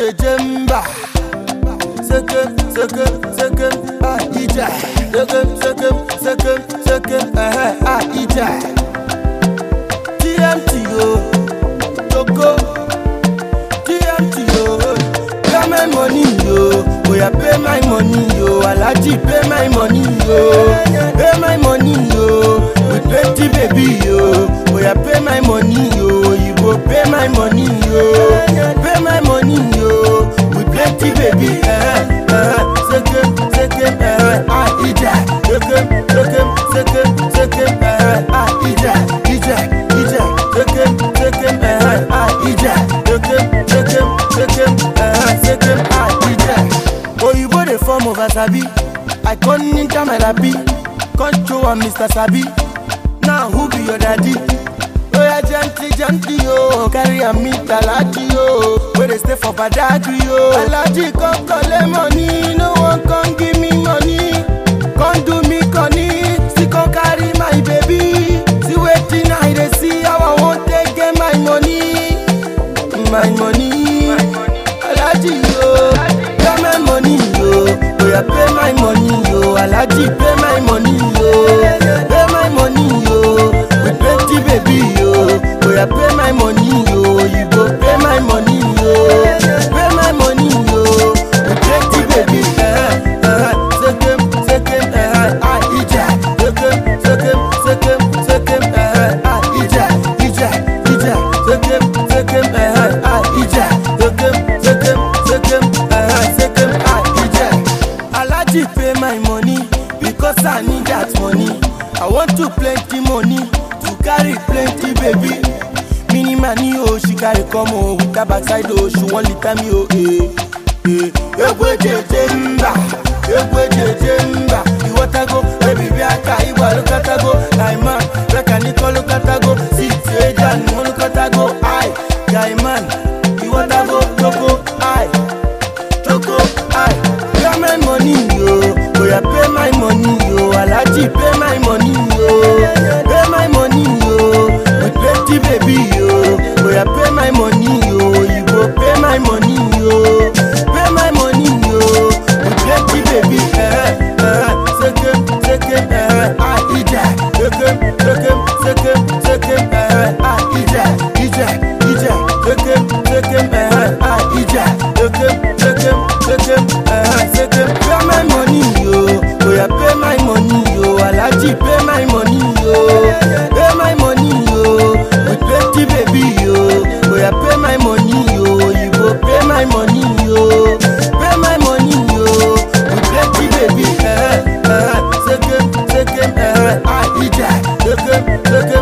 jemba. Sekem, sekem, sekem, ah, ija. Sekem, sekem, sekem, sekem, eh, eh, ah, ija. TMT, yo. Togo. TMT, yo. Pay my money, yo. Oya, pay my money, yo. Alaji, pay my money, yo. Pay my money, yo. With plenty baby, yo. Oya, pay my money, yo. You go pay my money, yo. Pay my money, yo. With plenty baby, eh, eh. Sekem, sekem, eh, ah, ija. Sekem, sekem, sekem, sekem, eh, ah, ija, ija, ija. Sekem, sekem, eh, ah, ija. Sekem, sekem, sekem, eh, sekem, ah, ija. Oyinbo dey form of Asabi. I come ninja my labi. Come show am Mr. Sabi. Now who be your daddy? Oya gently, gently, yo. Carry am meet Alaji, yo. Wey dey stay for Badagry, yo. Alaji come collect money, no one come give me money. Come do me conny, still come carry my baby. See wetin I dey see, how I wan take get my money. My money, Alaji, yo. Pay my money, yo. Oya pay my money, yo. Alaji pay my money, yo. Pay my money, yo. With plenty baby, yo. Oya pay my money, yo. You go pay my money, yo. Pay my money, yo. With plenty baby, eh, eh. Sekem, sekem, eh, ah, ija. Sekem, sekem, sekem, sekem, eh, ah, ija, ija, ija. Sekem, sekem, eh, ah, ija. Sekem, sekem, sekem, eh, sekem, ah, ija. Alaji pay my money because I need that money. I want to plenty money to carry plenty baby. Mini money oh she carry come oh with her backside oh she wan litter me oh eh eh. Egwe jeje mba, egwe jeje mba. Iwatago baby biaka iwa lukatago. Guy man, reka niko lukatago. Siti eja ni lukatago. Aye, guy man, iwatago toko aye. Choco, I pay my money, yo. Oya pay my money, yo. Alaji pay my money, yo. Pay my money, yo. With plenty baby, yo. Oya pay my money, yo. You go pay my money, yo. Pay my money, yo. With plenty baby, eh, eh. Sekem, sekem, eh, ah, ija. Sekem, sekem, sekem, sekem, eh, ah, ija, ija, ija. Sekem, sekem, eh, ah, ija. Sekem, sekem, sekem, eh, sekem. Pay my money, yo. Oya pay my money, yo. Alaji pay my money, yo. Pay my money, yo. With plenty baby, yo. Oya pay my money, yo. You go pay my money, yo. Pay my money, yo. With plenty baby, eh, eh. Sekem, sekem, eh, ah, ija. Sekem, sekem,